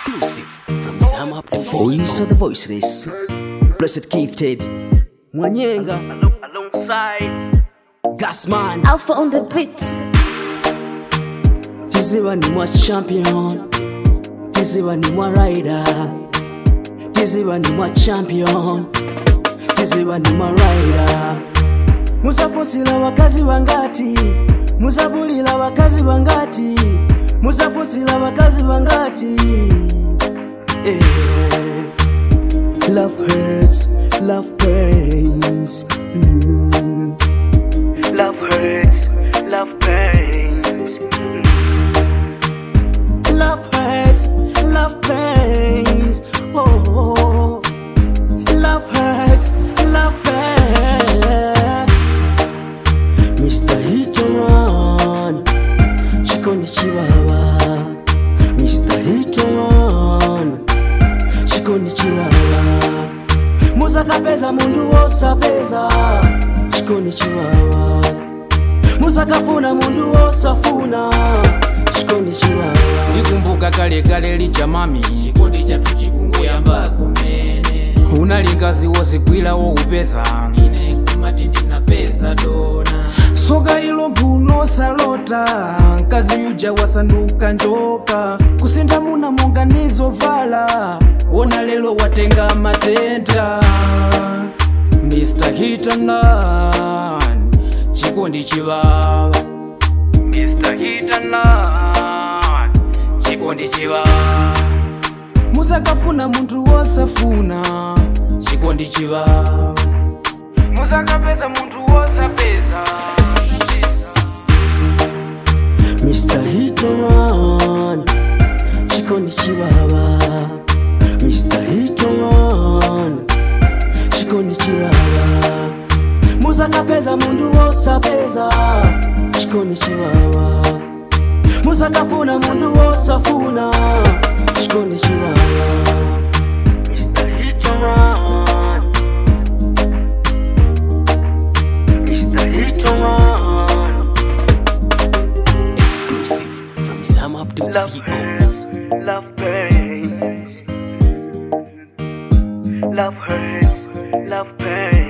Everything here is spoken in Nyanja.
Exclusive from Sam Up to Voice of the voiceless. Blessed gifted. Mwanyenga. Alongside. Gasman. Alpha on the beat. Tiziwa ni mwa champion. Tiziwa ni mwa rider. Tiziwa ni mwa champion. Tiziwa ni mwa rider. Musafusila wakazi wangati. Musavulila wakazi wangati. Musafusila wakazi wangati. Eh. Love hurts, love pains. Mm. Love hurts, love pains. Mm. Love hurts, love pains. Oh, love hurts, love pains. Mr. Hitoran, chikondi chiwawa. Mr. Hitoran, chikondi chiwawa. Musakapeza mundu wosapeza, chikondi chiwawa. Musakafuna mundu wosafuna, chikondi chiwawa. ndikumbuka kale kale licha mami chikondi chathu chikunguyamba kumene unalikazi wozigwirawo upeza ine kumati ndinapeza dona soka ilo mbuno salota mkazi yuja wasanduka njoka kusintha muna monganizo vala wona lelo watenga matenda mr hitanan chikondi chiwawa Mr. Hitanan chikondi chiwawa musakafuna munthu wosafuna chikondi chiwawa musakapeza munthu wosapeza Mr. Hitoran, chikondi chiwawa. Mr. Hitoran, chikondi chiwawa. Musakapeza mundu wosapeza, chikondi chiwawa. Musakafuna mundu wosafuna, chikondi chiwawa. Mr. Hitoran, Mr. Hitoran. Exclusive from Sam Up to Love CO. hurts, love pains. Love hurts, love pains.